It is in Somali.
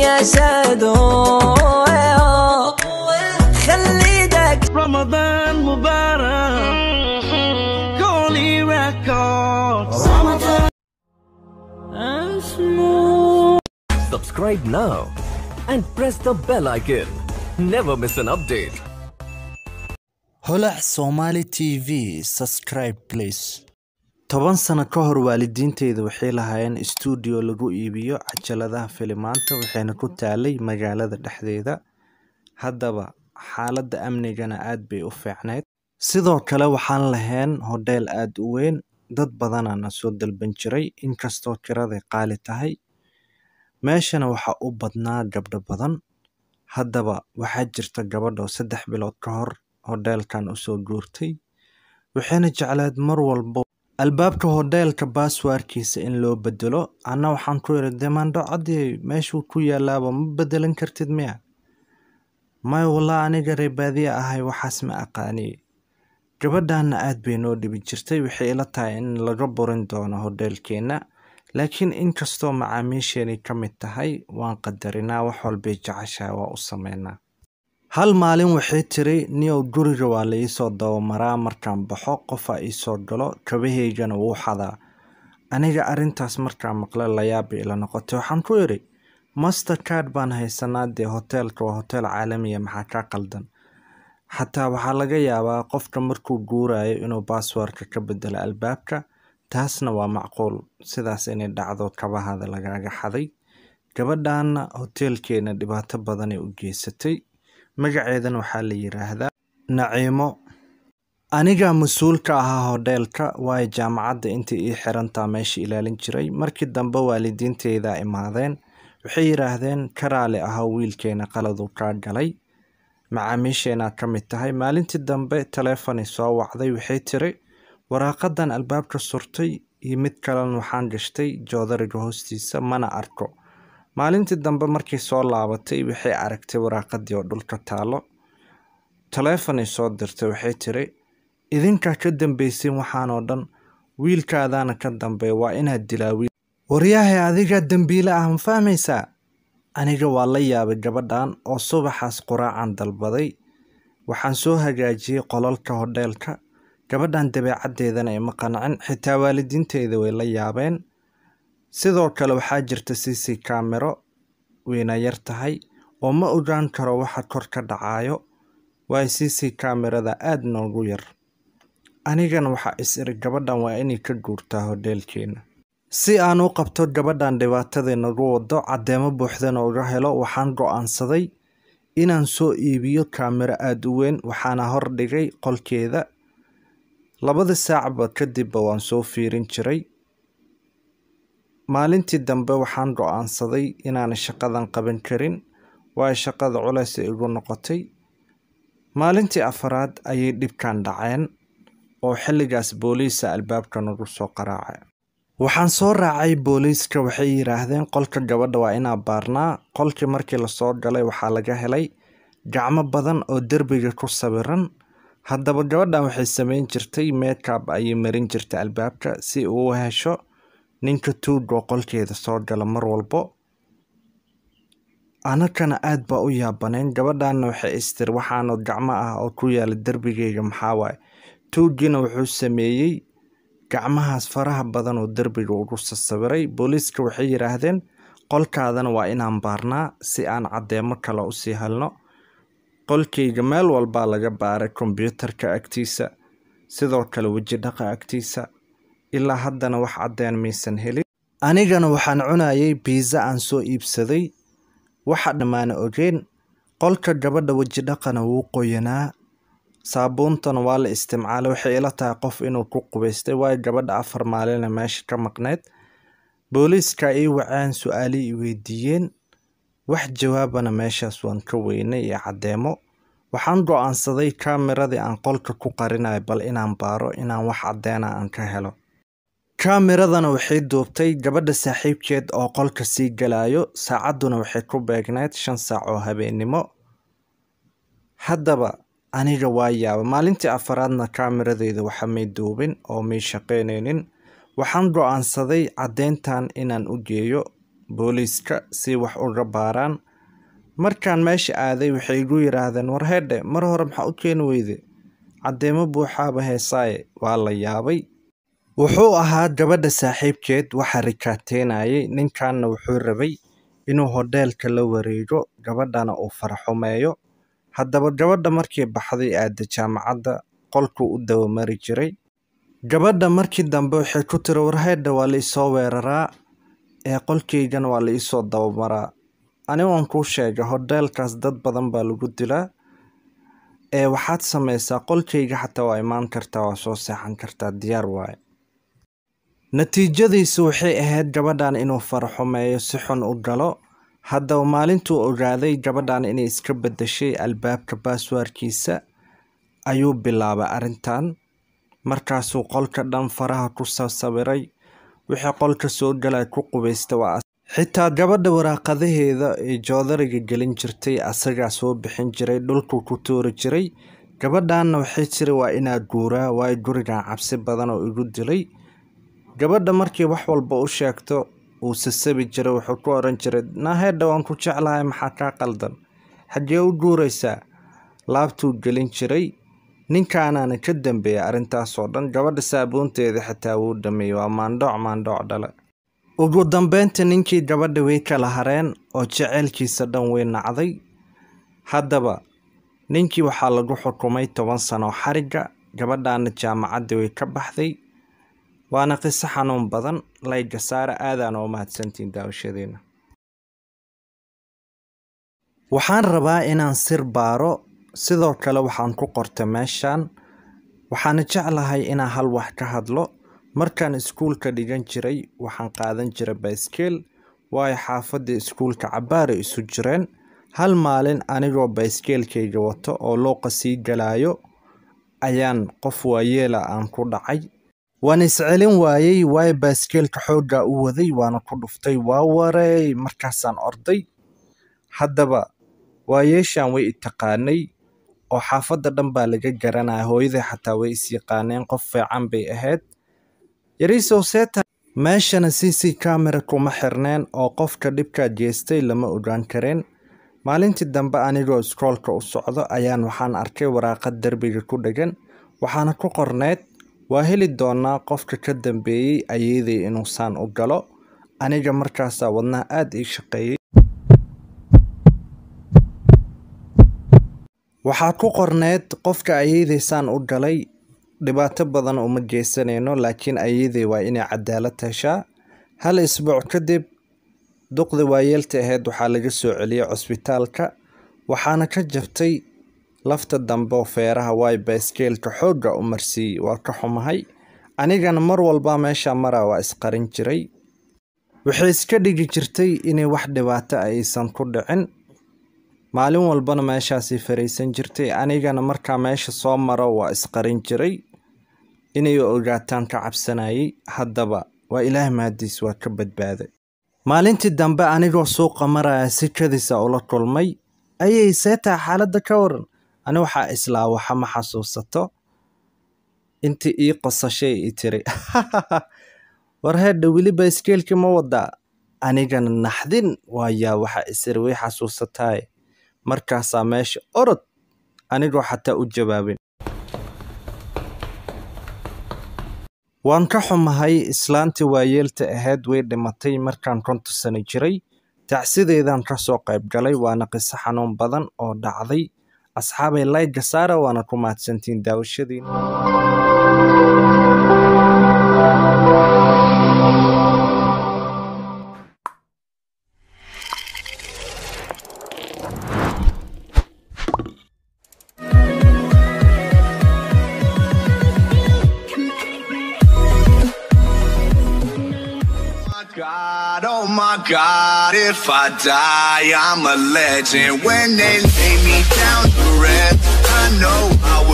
يا شادو خلي ايدك رمضان مبارك قولي ريكوردز Subscribe now and press the bell icon. Never miss an update. holac somali t v subscribe please toban sano ka hor waalidiinteyda waxay lahaayeen stuudio lagu iibiyo cajaladaha filimaanta waxayna ku taalay magaalada dhexdeeda haddaba xaaladda amnigana aad bay u fiicnayd sidoo kale waxaan lahayn hodheel aad u weyn dad badanaana soo dalban jiray inkastoo kiraday qaali tahay meeshana waxaa u badnaa gabdho badan haddaba waxaa jirta gabadhoo saddex bilood ka hor hodheelkan usoo guurtay waxayna jecleed mar walbo albaabka hodheelka baaswaarkiisa in loo bedelo anna waxaan ku yidhi demandho caddii meeshuu ku yaalaaba ma bedelan kartid miya maya wallah aniga reebaadiye ahay waxaas ma aqaani gabadhaana aad bay noo dhibi jirtay waxay ila tahay in laga burin doono hodheelkeenna laakiin inkastoo macaamiisheenay ka mid tahay waan qadarinaa wax walbay jeceshahay waa u sameynaa hal maalin waxay tiri niyow guriga waa la iisoo dabamaraa markaan baxo qofaa iisoo galo kabahaygana wuu xadaa aniga arrintaas markaan maqle layaabay ila noqotay waxaan ku idhi master card baan haysanaa dee hoteelka waa hoteel caalamiya maxaa kaa qaldan xataa waxaa laga yaabaa qofka markuu guurayo inuu baaswarka ka bedelo albaabka taasna waa macquul sidaas inay dhacdo kabahada lagaaga xaday gabadhaana hoteelkeena dhibaato badanay u geysatay magaceedan waxaa la yiraahdaa naciimo anigaa mas-uul ka ahaa hodheelka waayo jaamacadda intay ii xirantaa meesha ilaalin jiray markii dambe waalidiinteydaa imaadeen waxay yidhaahdeen karaale ahaa wiilkeena qaladuu kaa galay macaamiisheenaa ka mid tahay maalintii dambe taleefonay soo wacday waxay tiri waraaqadan albaabka surtay iyo mid kalena waxaan gashtay joodariga hoostiisa mana arko maalintii dambe markii soo laabatay waxay aragtay waraaqadii oo dhulka taalo taleefonay soo dirtay waxay tiri idinkaa ka dambaysin waxaanoo dhan wiilkaadaana ka dambeeya waa inaad dilaa wiil waryahay adigaa dembiile ah ma fahmaysaa aniga waa la yaabay gabadhan oo subaxaas quraacan dalbaday waxaan soo hagaajiyey qolalka hodheelka gabadhan dabeecaddeedana ima qancin xitaa waalidiinteyda way la yaabeen sidoo kale waxaa jirta cc kaamero wayna yar tahay oo ma ogaan karo waxa kor ka dhacayo waayo cc kaamerada aada noogu yar anigana waxaa is iri gabadhan waa inay ka guurtaa hodheelkeena si aan u qabto gabadhan dhibaatadii nagu wado caddeemo buuxdana uga helo waxaan go-aansaday inaan soo iibiyo kaamero aada u weyn waxaana hordhigay qolkeeda labada saacba kadibba waan soo fiirin jiray maalintii dambe waxaan go-aansaday inaan shaqadan qaban karin waayo shaqada culays ay igu noqotay maalintii afaraad ayay dhibkan dhaceen oo xilligaas booliisa albaabka nagu soo qaraacay waxaan soo raacay booliiska waxay yidhaahdeen qolka gabadha waa inaa baarnaa qolkii markii lasoo galay waxaa laga helay gacmo badan oo derbiga ku sawiran haddaba gabadhan waxay sameyn jirtay meekab ayay marin jirtay albaabka si uu hesho ninka tuugoo qolkeeda soo gala mar walbo anakana aad baa u yaabaneen gabadhanna waxay istir waxaana gacmo ah oo ku yaala derbigeyga maxaa waaye tuugiina wuxuu sameeyey gacmahaas faraha badan oo derbiga ugu sasawiray booliiska waxay yidhaahdeen qolkaadana waa inaan baarnaa si aan caddeemo kale usii helno qolkeyga meel walbaa laga baaray kombyuutarka agtiisa sidoo kale weji dhaqa agtiisa ilaa haddana wax caddeen maysan helin anigana waxaan cunayay biisa aan soo iibsaday waxa dhammaana ogeen qolka gabadha weji dhaqana wuu qoyanaa saabuuntana waa la isticmaalay waxay ila tahay qof inuu ku qubaystay waayo gabadha afar maalina meesha ka maqneyd booliiska ii waceen su-aalii i weydiiyeen wax jawaabana meeshaas waan ka weynay iyo caddeemo waxaan go-aansaday kaameradii aan qolka ku qarinayo bal inaan baaro inaan wax caddeena aan ka helo kaameradana waxay duubtay gabadha saaxiibkeed oo qolka sii galayo saacadduna waxay ku beegneyd shan saac oo habeennimo haddaba aniga waa yaaba maalintii afaraadna kaamiradeeda waxa may duubin oo may shaqaynaynin waxaan go-aansaday caddeyntan inaan u geeyo booliiska si wax uga baaraan markaan meesha aaday waxay igu yidhaahdeen war heedhe mar hore maxaa u keeni weyde caddeemo buuxaaba heesaaye waa la yaabay wuxuu ahaa gabadha saaxiibkeed waxaa rikaateynayay ninkanna wuxuu rabay inuu hodheelka la wareego gabadhana uu faraxumeeyo haddaba gabadha markii baxday aada jaamacadda qolkuu u dawamari jiray gabadha markii dambe waxay ku tiri warheedha waa la isoo weeraraa ee qolkaygana waa la iisoo dabamaraa ani waan kuu sheegay hodheelkaas dad badan baa lagu dilaa ee waxaad samaysaa qolkayga xataa waa imaan kartaa waa soo seexan kartaa diyaar waaye natiijadiisu waxay ahayd gabadhan inuu faraxumeeyo si xun u galo haddaba maalintuu ogaaday gabadhan inay iska beddeshay albaabka baaswaarkiisa ayuu bilaabay arrintan markaasuu qolka dhan faraha ku sasawiray wixii qolka soo galay ku qubaysta waa xitaa gabadha waraaqadaheeda ee joodariga gelin jirtay asagaa soo bixin jiray dhulkuu ku tuuri jiray gabadhanna waxay tiri waa inaa guuraa waayo gurigan cabsi badan oo igu dilay gabadha markii wax walba u sheegto uu sasabi jiray wuxuu ku oran jiray naaheedha waan ku jeclahay maxaa kaa qaldan xaggee u guuraysaa laabtuu gelin jiray ninkaanaana ka dambeeyay arrintaasoo dhan gabadha saabuunteeda xitaa wuu dhameeyey waa maandhooc maandhooc dhale ugu dambeynta ninkii gabadha way kala hareen oo jaceylkiisa dhan way nacday haddaba ninkii waxaa lagu xukumay toban sano xariga gabadhaana jaamacaddii way ka baxday waana qiso xanuun badan layga saara aadaan oo mahadsantiin daawashadeena waxaan rabaa inaan sir baaro sidoo kale waxaan ku qorta meeshan waxaana jeclahay inaan hal wax ka hadlo markaan iskuulka dhigan jiray waxaan qaadan jiray bayskeel waayo xaafadda iskuulka cabaaray isu jireen hal maalin anigoo bayskeelkayga wato oo looqa sii galaayo ayaan qof waayeela aan ku dhacay waan iscelin waayey waayo baaskeelka xooggaa u waday waana ku dhuftay waa wareey markaasaan orday haddaba waayeeshan way itaqaanay oo xaafadda dhan baa laga garanaya hooyaday xataa way is yaqaaneen qof fiican bay ahayd yariisow seeta meeshana c c camera kuma xirneen oo qofka dhibkaa jeestay lama ogaan kareen maalintii dambe anigoo iskoolka u socdo ayaan waxaan arkay waraaqad derbiga ku dhegan waxaana ku qorneyd waa heli doonaa qofka ka dambeeyey ayeeday inuusaan u galo aniga markaasaa wadnaha aada ii shaqeeyey waxaa ku qorneyd qofka ayeedaysaan u galay dhibaato badan uma geysanayno laakiin ayeeday waa inay cadaalad heshaa hal isbuuc kadib duqda waayeelta ahayd waxaa laga soo celiyey cusbitaalka waxaana ka jabtay lafta dambe oo feeraha waay bayskeelka xoogga u marsiiyey waa ka xumahay anigana mar walba meesha maraa waa isqarin jiray waxay iska dhigi jirtay inay wax dhibaato aysan ku dhicin maalin walbana meeshaasay fariisan jirtay anigana markaa meesha soo maro waa isqarin jiray inay ogaataan ka cabsanayay haddaba waa ilaah mahadiis waa ka badbaaday maalintii dambe anigoo suuqa maraya si kadisa ula kulmay ayay seetaa xaaladda ka waran ani waxaa islaa waxa ma xasuusato intii ii qosashay i tiri war heedha weli bayskeelkii ma wadaa anigana naxdin waayaa waxa isiri way xasuusataay markaasaa meesha orod anigoo xataa u jawaabin waan ka xumahay islaantii waayeelta ahayd way dhimatay markaan konta sano jiray tacsideedaan ka soo qayb galay waana qiso xanuun badan oo dhacday asxaabay layga saara waana ku mahadsantiin daawashadiina God, oh my God, if I die, I'm a legend. When they lay me down to rest, I know I will.